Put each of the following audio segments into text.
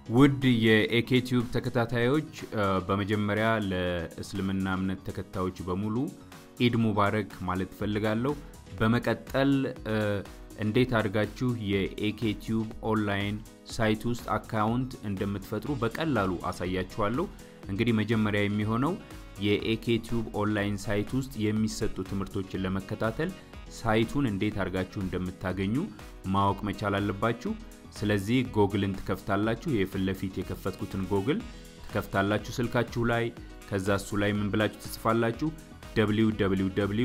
ውድ የኤኬቲዩብ ተከታታዮች በመጀመሪያ ለእስልምና እምነት ተከታዮች በሙሉ ኢድ ሙባረክ ማለት ፈልጋለሁ። በመቀጠል እንዴት አድርጋችሁ የኤኬቲዩብ ኦንላይን ሳይት ውስጥ አካውንት እንደምትፈጥሩ በቀላሉ አሳያችኋለሁ። እንግዲህ መጀመሪያ የሚሆነው የኤኬቲዩብ ኦንላይን ሳይት ውስጥ የሚሰጡ ትምህርቶችን ለመከታተል ሳይቱን እንዴት አድርጋችሁ እንደምታገኙ ማወቅ መቻል አለባችሁ። ስለዚህ ጎግልን ትከፍታላችሁ። የፊት ለፊት የከፈትኩትን ጎግል ትከፍታላችሁ ስልካችሁ ላይ። ከዛ እሱ ላይ ምን ብላችሁ ትጽፋላችሁ? www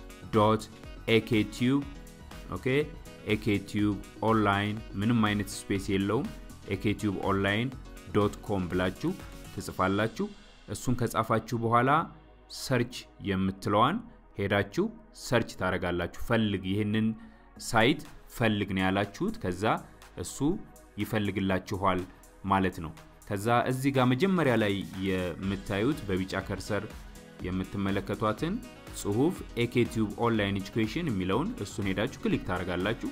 ኤኬቲዩብ ኦኬ ኤኬቲዩብ ኦንላይን ምንም አይነት ስፔስ የለውም። ኤኬቲዩብ ኦንላይን ዶት ኮም ብላችሁ ትጽፋላችሁ። እሱን ከጻፋችሁ በኋላ ሰርች የምትለዋን ሄዳችሁ ሰርች ታደርጋላችሁ። ፈልግ ይህንን ሳይት ፈልግ ነው ያላችሁት። ከዛ እሱ ይፈልግላችኋል ማለት ነው። ከዛ እዚህ ጋር መጀመሪያ ላይ የምታዩት በቢጫ ከርሰር የምትመለከቷትን ጽሁፍ ኤኬቲዩብ ኦንላይን ኤጁኬሽን የሚለውን እሱን ሄዳችሁ ክሊክ ታደርጋላችሁ።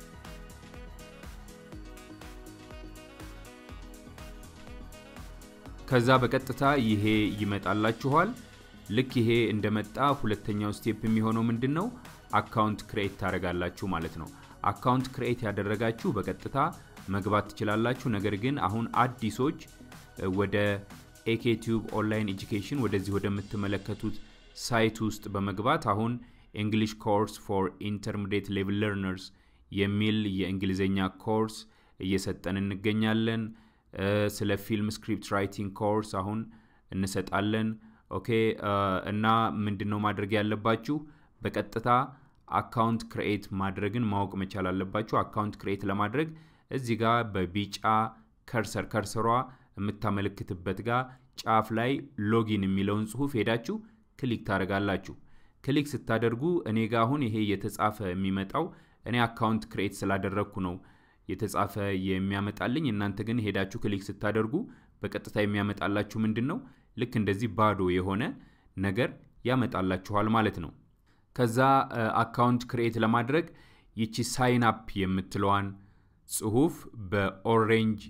ከዛ በቀጥታ ይሄ ይመጣላችኋል። ልክ ይሄ እንደመጣ ሁለተኛው ስቴፕ የሚሆነው ምንድን ነው? አካውንት ክሬት ታደርጋላችሁ ማለት ነው። አካውንት ክሬት ያደረጋችሁ በቀጥታ መግባት ትችላላችሁ። ነገር ግን አሁን አዲሶች ወደ ኤኬቲዩብ ኦንላይን ኤጁኬሽን ወደዚህ ወደምትመለከቱት ሳይት ውስጥ በመግባት አሁን እንግሊሽ ኮርስ ፎር ኢንተርሚዲየት ሌቭል ለርነርስ የሚል የእንግሊዝኛ ኮርስ እየሰጠን እንገኛለን። ስለ ፊልም ስክሪፕት ራይቲንግ ኮርስ አሁን እንሰጣለን። ኦኬ እና ምንድን ነው ማድረግ ያለባችሁ? በቀጥታ አካውንት ክሬኤት ማድረግን ማወቅ መቻል አለባችሁ። አካውንት ክሬኤት ለማድረግ እዚህ ጋር በቢጫ ከርሰር ከርሰሯ የምታመለክትበት ጋር ጫፍ ላይ ሎጊን የሚለውን ጽሁፍ ሄዳችሁ ክሊክ ታደርጋላችሁ። ክሊክ ስታደርጉ እኔ ጋ አሁን ይሄ የተጻፈ የሚመጣው እኔ አካውንት ክሬኤት ስላደረግኩ ነው የተጻፈ የሚያመጣልኝ። እናንተ ግን ሄዳችሁ ክሊክ ስታደርጉ በቀጥታ የሚያመጣላችሁ ምንድን ነው? ልክ እንደዚህ ባዶ የሆነ ነገር ያመጣላችኋል ማለት ነው። ከዛ አካውንት ክሬኤት ለማድረግ ይቺ ሳይን አፕ የምትለዋን ጽሁፍ በኦሬንጅ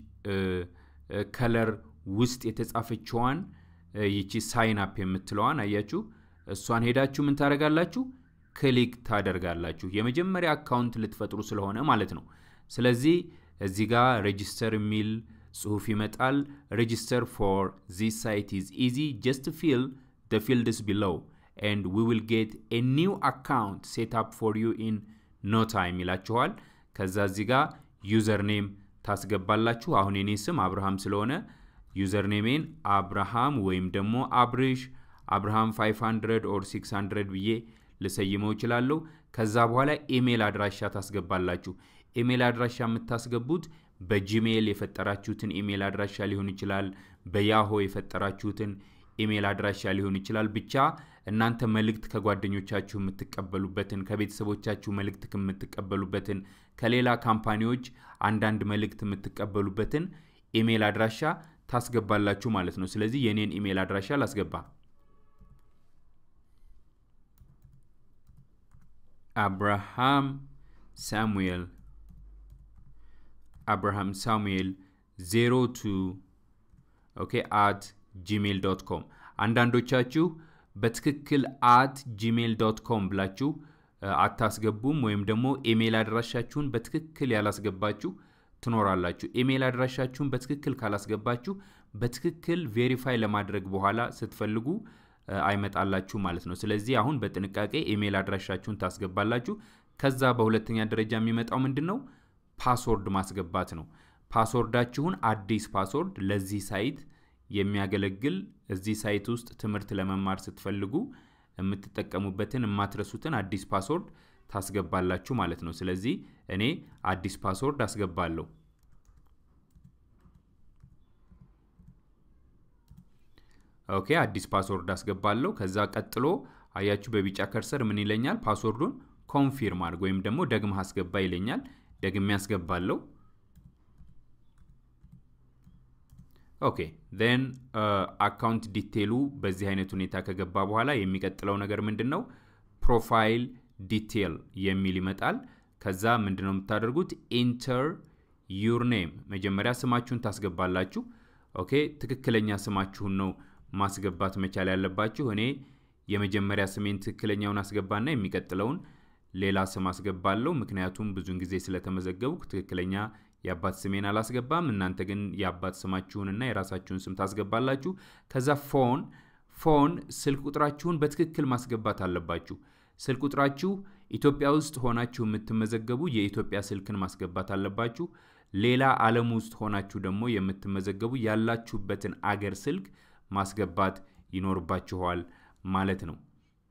ከለር ውስጥ የተጻፈችዋን ይቺ ሳይን አፕ የምትለዋን አያችሁ፣ እሷን ሄዳችሁ ምን ታደርጋላችሁ? ክሊክ ታደርጋላችሁ። የመጀመሪያ አካውንት ልትፈጥሩ ስለሆነ ማለት ነው። ስለዚህ እዚህ ጋር ሬጂስተር የሚል ጽሁፍ ይመጣል። ሬጂስተር ፎር ዚስ ሳይት ኢዝ ኢዚ ጀስት ፊል ደ ፊልድስ ቢሎው ኤንድ ዊ ዊል ጌት ኤ ኒው አካውንት ሴት አፕ ፎር ዩ ኢን ኖ ታይም ይላችኋል። ከዛ እዚህ ጋር ዩዘር ኔም ታስገባላችሁ። አሁን የኔ ስም አብርሃም ስለሆነ ዩዘር ኔሜን አብርሃም ወይም ደግሞ አብርሽ አብርሃም 500 ኦር 600 ብዬ ልሰይመው እችላለሁ። ከዛ በኋላ ኢሜል አድራሻ ታስገባላችሁ። ኢሜል አድራሻ የምታስገቡት በጂሜል የፈጠራችሁትን ኢሜል አድራሻ ሊሆን ይችላል። በያሆ የፈጠራችሁትን ኢሜል አድራሻ ሊሆን ይችላል። ብቻ እናንተ መልእክት ከጓደኞቻችሁ የምትቀበሉበትን፣ ከቤተሰቦቻችሁ መልእክት የምትቀበሉበትን፣ ከሌላ ካምፓኒዎች አንዳንድ መልእክት የምትቀበሉበትን ኢሜል አድራሻ ታስገባላችሁ ማለት ነው። ስለዚህ የኔን ኢሜል አድራሻ ላስገባ። አብርሃም ሳሙኤል አብርሃም ሳሙኤል 02 ኦኬ አት ጂሜል ዶት ኮም። አንዳንዶቻችሁ በትክክል አት ጂሜል ዶት ኮም ብላችሁ አታስገቡም፣ ወይም ደግሞ ኢሜል አድራሻችሁን በትክክል ያላስገባችሁ ትኖራላችሁ። ኢሜል አድራሻችሁን በትክክል ካላስገባችሁ በትክክል ቬሪፋይ ለማድረግ በኋላ ስትፈልጉ አይመጣላችሁ ማለት ነው። ስለዚህ አሁን በጥንቃቄ ኢሜል አድራሻችሁን ታስገባላችሁ። ከዛ በሁለተኛ ደረጃ የሚመጣው ምንድን ነው? ፓስወርድ ማስገባት ነው። ፓስወርዳችሁን አዲስ ፓስወርድ ለዚህ ሳይት የሚያገለግል እዚህ ሳይት ውስጥ ትምህርት ለመማር ስትፈልጉ የምትጠቀሙበትን የማትረሱትን አዲስ ፓስወርድ ታስገባላችሁ ማለት ነው። ስለዚህ እኔ አዲስ ፓስወርድ አስገባለሁ። ኦኬ አዲስ ፓስወርድ አስገባለሁ። ከዛ ቀጥሎ አያችሁ በቢጫ ከርሰር ምን ይለኛል? ፓስወርዱን ኮንፊርም አድርግ ወይም ደግሞ ደግመህ አስገባ ይለኛል። ደግሜ አስገባለሁ። ኦኬ ን አካውንት ዲቴሉ በዚህ አይነት ሁኔታ ከገባ በኋላ የሚቀጥለው ነገር ምንድን ነው? ፕሮፋይል ዲቴል የሚል ይመጣል። ከዛ ምንድን ነው የምታደርጉት? ኢንተር ዩር ኔም መጀመሪያ ስማችሁን ታስገባላችሁ። ኦኬ ትክክለኛ ስማችሁን ነው ማስገባት መቻል ያለባችሁ። እኔ የመጀመሪያ ስሜን ትክክለኛውን አስገባና የሚቀጥለውን ሌላ ስም አስገባለሁ። ምክንያቱም ብዙን ጊዜ ስለተመዘገብኩ ትክክለኛ የአባት ስሜን አላስገባም። እናንተ ግን የአባት ስማችሁንና የራሳችሁን ስም ታስገባላችሁ። ከዛ ፎን ፎን ስልክ ቁጥራችሁን በትክክል ማስገባት አለባችሁ። ስልክ ቁጥራችሁ ኢትዮጵያ ውስጥ ሆናችሁ የምትመዘገቡ የኢትዮጵያ ስልክን ማስገባት አለባችሁ። ሌላ ዓለም ውስጥ ሆናችሁ ደግሞ የምትመዘገቡ ያላችሁበትን አገር ስልክ ማስገባት ይኖርባችኋል ማለት ነው።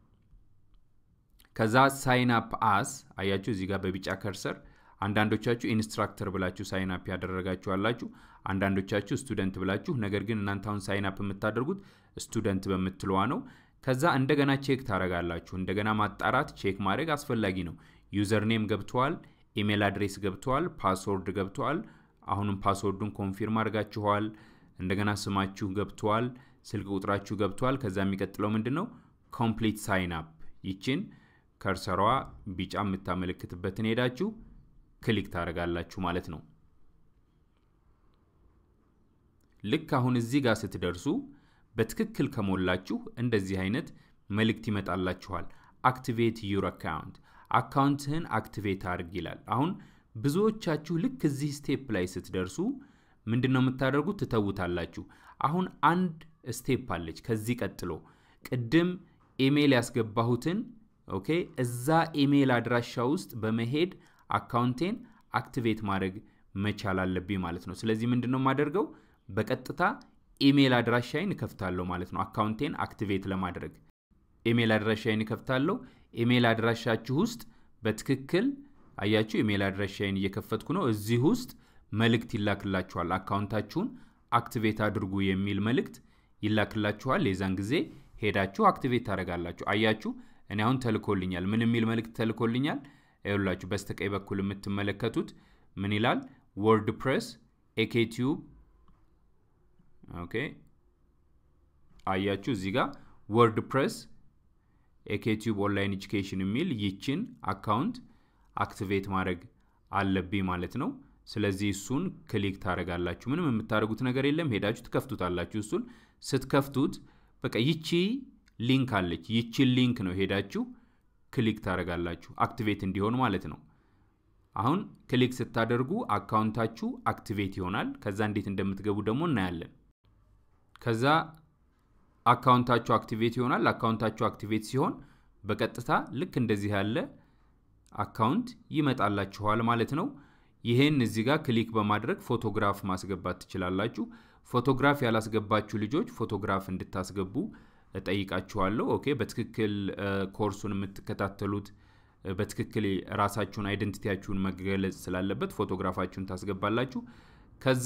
ከዛ ሳይን አፕ አስ አያችሁ እዚህ ጋር በቢጫ ከርሰር አንዳንዶቻችሁ ኢንስትራክተር ብላችሁ ሳይን አፕ ያደረጋችሁ አላችሁ። አንዳንዶቻችሁ ስቱደንት ብላችሁ፣ ነገር ግን እናንተ አሁን ሳይን አፕ የምታደርጉት ስቱደንት በምትለዋ ነው። ከዛ እንደገና ቼክ ታደርጋላችሁ። እንደገና ማጣራት ቼክ ማድረግ አስፈላጊ ነው። ዩዘር ኔም ገብተዋል፣ ኢሜል አድሬስ ገብተዋል፣ ፓስወርድ ገብተዋል። አሁንም ፓስወርዱን ኮንፊርም አድርጋችኋል። እንደገና ስማችሁ ገብተዋል፣ ስልክ ቁጥራችሁ ገብተዋል። ከዛ የሚቀጥለው ምንድን ነው? ኮምፕሊት ሳይን አፕ ይችን ከርሰሯ ቢጫ የምታመለክትበትን ሄዳችሁ ክሊክ ታደርጋላችሁ ማለት ነው። ልክ አሁን እዚህ ጋር ስትደርሱ በትክክል ከሞላችሁ እንደዚህ አይነት መልእክት ይመጣላችኋል። አክቲቬት ዩር አካውንት አካውንትህን አክቲቬት አድርግ ይላል። አሁን ብዙዎቻችሁ ልክ እዚህ ስቴፕ ላይ ስትደርሱ ምንድን ነው የምታደርጉት? ትተውታላችሁ። አሁን አንድ ስቴፕ አለች ከዚህ ቀጥሎ ቅድም ኢሜይል ያስገባሁትን ኦኬ፣ እዛ ኢሜይል አድራሻ ውስጥ በመሄድ አካውንቴን አክቲቬት ማድረግ መቻል አለብኝ ማለት ነው። ስለዚህ ምንድን ነው የማደርገው? በቀጥታ ኢሜይል አድራሻዬን እከፍታለሁ ማለት ነው። አካውንቴን አክቲቬት ለማድረግ ኢሜይል አድራሻዬን እከፍታለሁ። ኢሜይል አድራሻችሁ ውስጥ በትክክል አያችሁ፣ ኢሜይል አድራሻዬን እየከፈትኩ ነው። እዚህ ውስጥ መልእክት ይላክላችኋል። አካውንታችሁን አክቲቬት አድርጉ የሚል መልእክት ይላክላችኋል። የዛን ጊዜ ሄዳችሁ አክቲቬት ታደርጋላችሁ። አያችሁ፣ እኔ አሁን ተልኮልኛል። ምን የሚል መልእክት ተልኮልኛል? ይኸውላችሁ በስተቀኝ በኩል የምትመለከቱት ምን ይላል? ወርድ ፕሬስ ኤኬቲዩብ ኦኬ አያችሁ እዚህ ጋር ወርድ ፕሬስ ኤኬቲዩብ ኦንላይን ኤጁኬሽን የሚል ይችን አካውንት አክቲቬት ማድረግ አለብኝ ማለት ነው። ስለዚህ እሱን ክሊክ ታደርጋላችሁ። ምንም የምታደርጉት ነገር የለም። ሄዳችሁ ትከፍቱታላችሁ። እሱን ስትከፍቱት በቃ ይቺ ሊንክ አለች። ይቺን ሊንክ ነው ሄዳችሁ ክሊክ ታደርጋላችሁ አክቲቬት እንዲሆን ማለት ነው። አሁን ክሊክ ስታደርጉ አካውንታችሁ አክቲቬት ይሆናል። ከዛ እንዴት እንደምትገቡ ደግሞ እናያለን። ከዛ አካውንታችሁ አክቲቬት ይሆናል። አካውንታችሁ አክቲቬት ሲሆን በቀጥታ ልክ እንደዚህ ያለ አካውንት ይመጣላችኋል ማለት ነው። ይህን እዚህ ጋር ክሊክ በማድረግ ፎቶግራፍ ማስገባት ትችላላችሁ። ፎቶግራፍ ያላስገባችሁ ልጆች ፎቶግራፍ እንድታስገቡ እጠይቃችኋለሁ። ኦኬ፣ በትክክል ኮርሱን የምትከታተሉት በትክክል ራሳችሁን አይደንቲቲያችሁን መገለጽ ስላለበት ፎቶግራፋችሁን ታስገባላችሁ። ከዛ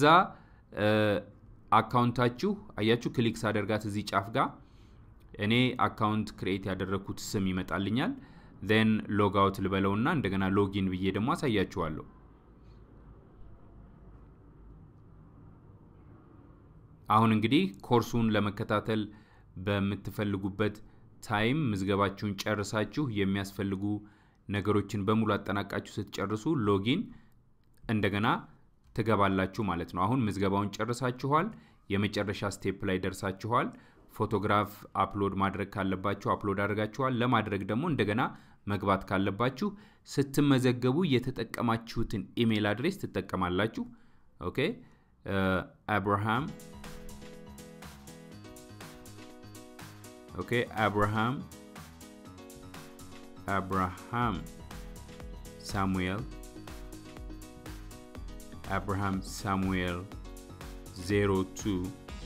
አካውንታችሁ አያችሁ፣ ክሊክ ሳደርጋት እዚህ ጫፍ ጋር እኔ አካውንት ክሬት ያደረግኩት ስም ይመጣልኛል። ዜን ሎግ አውት ልበለውና እንደገና ሎጊን ብዬ ደግሞ አሳያችኋለሁ። አሁን እንግዲህ ኮርሱን ለመከታተል በምትፈልጉበት ታይም ምዝገባችሁን ጨርሳችሁ የሚያስፈልጉ ነገሮችን በሙሉ አጠናቃችሁ ስትጨርሱ ሎጊን እንደገና ትገባላችሁ ማለት ነው። አሁን ምዝገባውን ጨርሳችኋል። የመጨረሻ ስቴፕ ላይ ደርሳችኋል። ፎቶግራፍ አፕሎድ ማድረግ ካለባችሁ አፕሎድ አድርጋችኋል። ለማድረግ ደግሞ እንደገና መግባት ካለባችሁ ስትመዘገቡ የተጠቀማችሁትን ኢሜይል አድሬስ ትጠቀማላችሁ። ኦኬ አብርሃም ኦኬ አብርሃም አብርሃም ሳሙኤል አብርሃም ሳሙኤል 02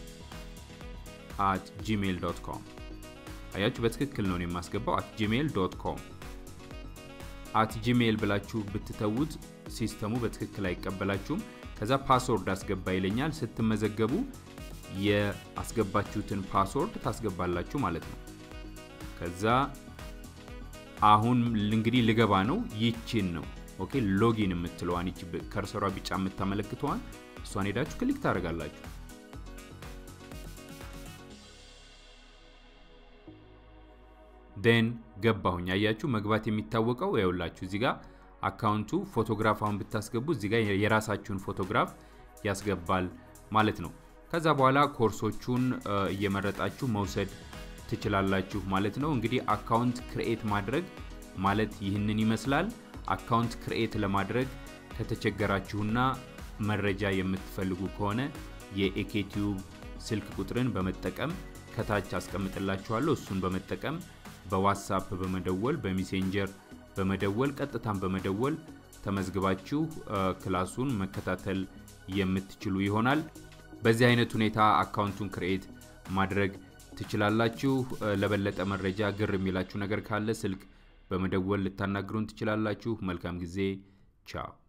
አት ጂሜል ዶት ኮም አያችሁ፣ በትክክል ነው የማስገባው። አት ጂሜል ዶት ኮም አት ጂሜል ብላችሁ ብትተዉት ሲስተሙ በትክክል አይቀበላችሁም። ከዛ ፓስወርድ አስገባ ይለኛል። ስትመዘገቡ የአስገባችሁትን ፓስወርድ ታስገባላችሁ ማለት ነው። ከዛ አሁን እንግዲህ ልገባ ነው። ይችን ነው ኦኬ ሎጊን የምትለዋን ይቺ ከርሰሯ ቢጫ የምታመለክተዋን እሷን ሄዳችሁ ክሊክ ታደርጋላችሁ። ደን ገባሁኝ። አያችሁ መግባት የሚታወቀው ይኸውላችሁ እዚህ ጋር አካውንቱ ፎቶግራፍ አሁን ብታስገቡ እዚህ ጋር የራሳችሁን ፎቶግራፍ ያስገባል ማለት ነው። ከዛ በኋላ ኮርሶቹን እየመረጣችሁ መውሰድ ትችላላችሁ ማለት ነው። እንግዲህ አካውንት ክርኤት ማድረግ ማለት ይህንን ይመስላል። አካውንት ክርኤት ለማድረግ ከተቸገራችሁና መረጃ የምትፈልጉ ከሆነ የኤኬቲዩብ ስልክ ቁጥርን በመጠቀም ከታች አስቀምጥላችኋለሁ። እሱን በመጠቀም በዋትሳፕ በመደወል በሜሴንጀር በመደወል ቀጥታን በመደወል ተመዝግባችሁ ክላሱን መከታተል የምትችሉ ይሆናል። በዚህ አይነት ሁኔታ አካውንቱን ክርኤት ማድረግ ትችላላችሁ። ለበለጠ መረጃ ግር የሚላችሁ ነገር ካለ ስልክ በመደወል ልታናግሩን ትችላላችሁ። መልካም ጊዜ። ቻው